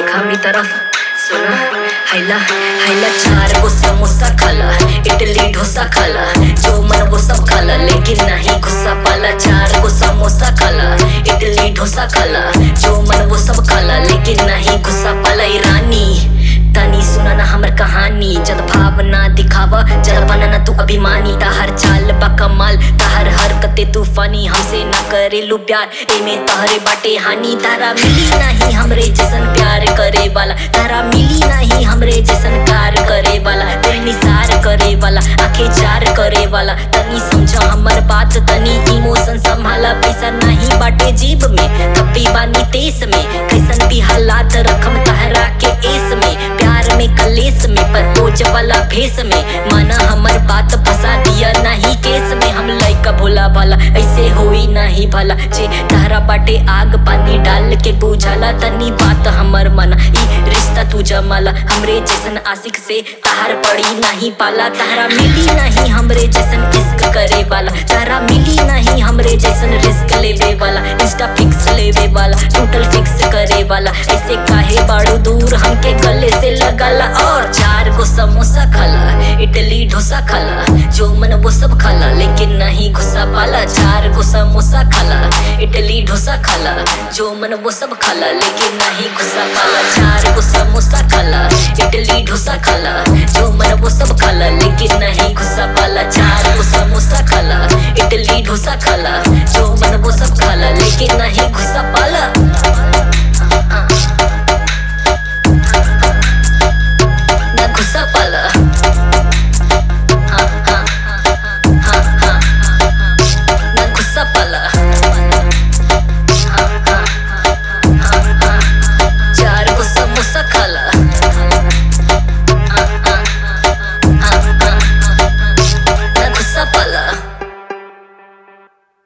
खामी तरफ सुना हैला हैला चार गो समोसा खाला इडली डोसा खाला जो मन वो सब खाला लेकिन नहीं गुस्सा पाला चार गो समोसा खाला इडली डोसा खाला जो मन वो सब खाला लेकिन नहीं गुस्सा पाला ई रानी तनी सुना ना हमर कहानी जद भावना दिखावा जरा बनना तू अभिमानी तहर चाल बा कमाल तहर हरकते तूफानी हमसे न करेलू प्यार एमे तहरे बाटे हानि तारा मिली नहीं हमरे जैसन प्यार करे वाला तारा मिली नहीं हमरे जैसन प्यार करे वाला तेरे निसार करे वाला आंखें चार करे वाला तनी समझा हमर बात तनी इमोशन संभाला पैसा नहीं बाटे जेब में कपी बानी तेस में कैसन भी हालात रखम तहरा के एस में प्यार में कलेस में पर ओज वाला भेस में माना हमर बात फंसा दिया नहीं केस में हम लइका भोला भाला ऐसे होई नहीं भला जे तहरा बाटे आग पानी डाल के बुझाला तनी बात हमर मना ई रिश्ता तू जमाला हमरे जैसन आशिक से तहार पड़ी नहीं पाला तहरा मिली नहीं हमरे जैसन इश्क करे वाला तहरा मिली नहीं हमरे जैसन रिस्क लेवे वाला इंस्टा फिक्स लेवे वाला टोटल फिक्स करे वाला ऐसे काहे बाड़ू दूर हमके गले से लगाला और चार गो समोसा खाला इडली डोसा खाला जो मन वो सब खाला लेकिन नहीं गुस्सा पाला चार गो समोसा खाला इडली डोसा खाला जो मन वो सब खाला लेकिन नहीं गुस्सा पाला चार गो समोसा खाला इडली डोसा खाला जो मन वो सब खाला लेकिन नहीं गुस्सा पाला चार गो समोसा खाला इडली डोसा खाला जो मन वो सब खाला लेकिन नहीं गुस्सा पाला